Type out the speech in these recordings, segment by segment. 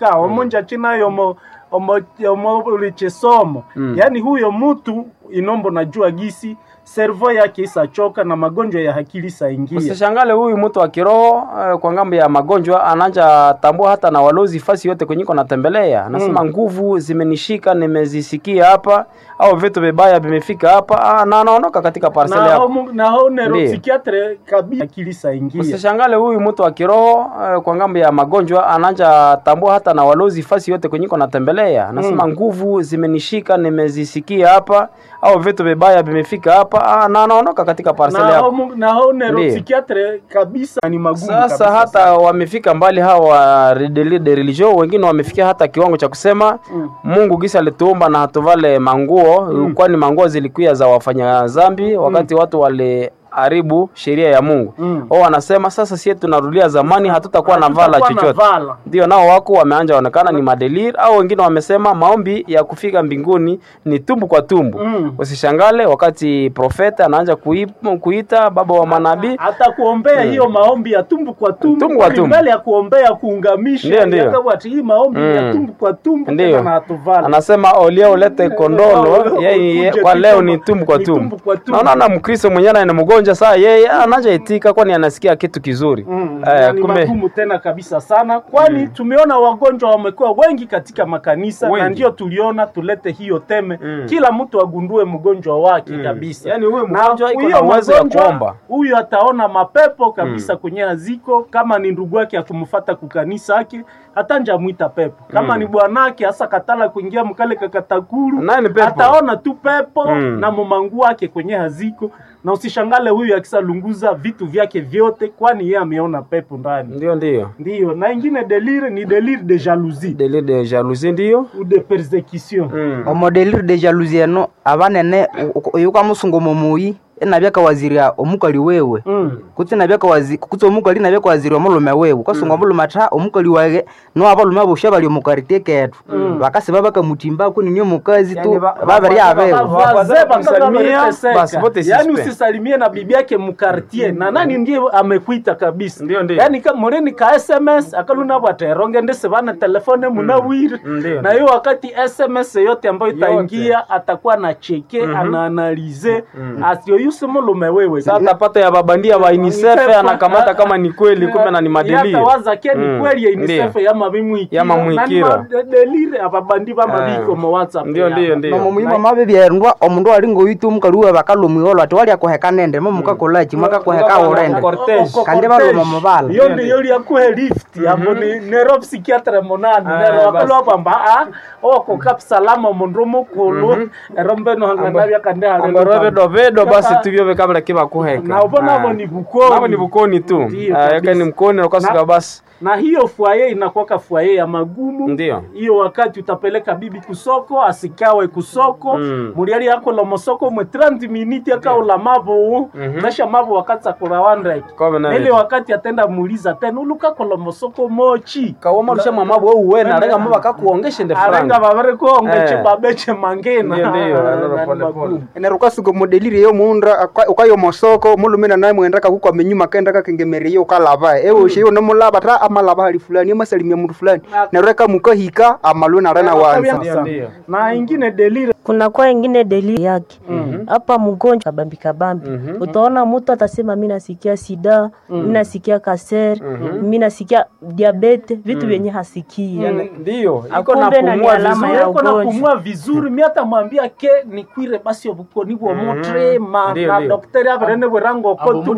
avoka omunja chinayo omo omo omo ulichesomo yaani huyo mtu inombo najua gisi servo yake isachoka na magonjwa ya akili saingia Usishangale huyu mtu wa kiroho eh, kwa ngambo ya magonjwa ananja tambua hata na walozi fasi yote kwenyiko natembelea, anasema nguvu zimenishika, nimezisikia hapa au vitu vibaya vimefika hapa ah, na anaondoka katika parcel na yako. homo- na ho Ndiyo. neuropsychiatre kabisa akili saingia Usishangale huyu mtu wa kiroho eh, kwa ngambo ya magonjwa ananja tambua hata na walozi fasi yote kwenyiko natembelea, anasema nguvu zimenishika, nimezisikia hapa au vitu vibaya vimefika hapa ah, na anaondoka katika parcel na yako. homo- na ho neuropsychiatre kabisa ni magumu Sasa kabisa hata wamefika mbali hawa de de religion, wengine wamefikia hata kiwango cha kusema Mungu gisa alituumba na hatuvale manguo kwani manguo zilikuwa za wafanya zambi wakati watu waliharibu sheria ya Mungu. Mm. Wao wanasema sasa sisi tunarudia zamani, hatutakuwa na vala Hatutakuwa na chochote. vala. Ndio nao wako wameanja onekana ni madelir, au wengine wamesema maombi ya kufika mbinguni ni tumbu kwa tumbu. Mm. Usishangale wakati profeta anaanza kui- kuita baba wa manabii hata kuombea hiyo maombi ya tumbu kwa tumbu, Tumbu kwa kwani tumbu. mbele ya kuombea kuungamisha Ndiyo, ndiyo. yakawa ati hii maombi Mm. ya tumbu kwa tumbu Ndiyo. tena na hatuvala anasema olia ulete kondolo yeye Ukuje kwa leo kitu ni tumbu kwa ni tumbu. tumbu kwa tumbu. Naona na Mkristo mwenyewe ni mgonjwa saa yeye anajaitika kwani anasikia kitu kizuri. Mm, Eh, na ni kumbe magumu tena kabisa sana kwani tumeona wagonjwa wamekuwa wengi katika makanisa na Wengi. ndio tuliona tulete hiyo teme Mm. kila mtu agundue mgonjwa wake kabisa Yaani huyu Na mgonjwa iko huyo na uwezo ya mgonjwa, kuomba. huyu ataona mapepo kabisa kwenye aziko kama ni ndugu yake akumfata kukanisa yake hata njamwita pepo kama ni bwanake hasa katala kuingia mkale kakatakuru Naye ni pepo. ataona tu pepo Mm. na mumangu wake kwenye haziko na usishangale huyu akisalunguza vitu vyake vyote kwani yeye ameona pepo ndani ndio ndio. ndiyo na ingine delire ni delire de jalousie Dele de jalousie ndio. ou de persecution Mm. omodelire de jalousie eno abanene oyu kamusungu mumuyi enabyaka waziria omukali wewe Mm. kutsi nabyaka wazi kutsi omukali nabyaka waziria omulume wewe kasunga omulume atha omukali wage no abalume bosha bali omukarite ketu bakasiba bakamutimba kuni ni omukazi tu Yani ba- babiri abewe Wazee kumsalimia, bakasalimia basi wote yani suspect. usisalimie na bibi yake mukartier na nani ndiye amekuita kabisa Ndio, ndio. yani ka mureni ka sms akaluna bwateronge ndese bana telefone munawire Ndio, na hiyo wakati sms yote ambayo Yote. itaingia atakuwa na cheke anaanalize asioyuse mulume wewe Sasa atapata ya babandia wa UNICEF anakamata kama ni kweli kumbe na ni madeliri. yatawaza ke ni Mm, kweli ya ndio. UNICEF yama bimwikira Yama mwikira. delire ababandi bamabiko Eh. mu whatsapp Ndio ndio yabo. ndio. nomumuyimu amabe byerndwa omundu ali ngoyitu omukali wewe bakalumwiholo ati walya kuheka nende momukakolaki mwakakuheka urende Cortege. Oko- Kandi cortege. baluma mubala. iyo ndiyo lyakuhe lift abo ni nero psychiatre monani Ah, nero basi. wakalwa kwamba a oko kapsalama omundu omukulu ero mbeno hanganabya kandi Angoro vedo vedo basi tuvyo vikabla kiba kuheka. na ubona abo Ah. ni bukoni Nabo ni bukoni tu. Ndio, Ah, kabisa. Yake ni mkoni ukasuka Na- basi. na hiyo fwaye inakuwaka fwaye ya magumu Ndio. hiyo wakati utapeleka bibi kusoko asikawe kusoko Mm. muliali yakola mosoko mwe 30 miniti akaula mavo nasha mavo wakati akurawandreki Kobe na ile wakati atenda muuliza tena ulukakola mosoko mochi Kawoma rusha mama wewe uwe na renga mama kakuongeshe nde arenga franga. vavere kuongeche Eh. babeche mangena Ndio, ndio, Na- ndio, na- pole, ni pole. magumu. enerukasuka modelire yo munda ukayo mosoko mulumina naye mwendaka kuko menyuma kenda kakengemerie ukalava ewe ushe yo nomulaba ta amalaba hali fulani amasalimia mtu fulani nereka mukahika amalwe narena wanza Ndio ndio. na ingine delire kuna kwa ingine delili yake hapa mgonjwa kabambi kabambi utaona mtu atasema mi nasikia sida mi nasikia kaser mi nasikia diabete vitu vyenye hasikia Ndio. Iko na Akumbe na ni pumua alama vizuri. ya Yuko na ugonjwa. kumua vizuri mi hata mwambia ke nikwire basi obukoni bwo mutrema Ndio, na ndio. dokteri averene bwerango kotu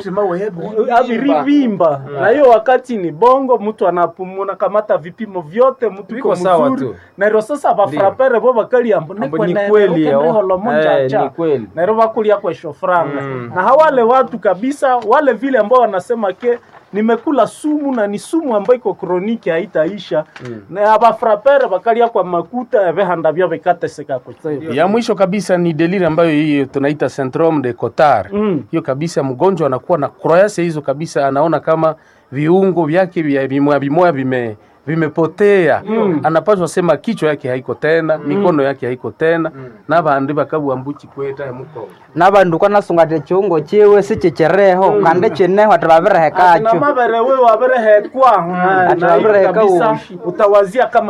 avirivimba na hiyo wakati ni bongo mtu anapumuna kamata vipimo vyote mtu Viko iko sawa mzuri tu. nairo sasa bafrapere bo bakali ambo Ambo ni kweli, oh. Eh, ni kweli. nairo bakulia kwesho franga na hawale watu kabisa wale vile ambao wanasema ke nimekula sumu na ni sumu ambayo iko kroniki haitaisha na abafrapere bakalia kwa makuta ebehanda byo bikateseka kutseba ya mwisho kabisa ni deliri ambayo hiyo tunaita syndrome de Cotard. Mm. Hiyo kabisa mgonjwa anakuwa na kroyase hizo kabisa, anaona kama viungo vyake vya vimoya vimoya vime vimepotea anapaswa sema kichwa yake haiko tena mikono yake haiko tena na bandu bakabwambuchi kweta muko nabandu kwanasunga te chiungo chiwe sichichireho kandi chineho ati na babirehekacho mabere wewe waberehekwa Ati na hiyo wabereheka kabisa ushi. utawazia kama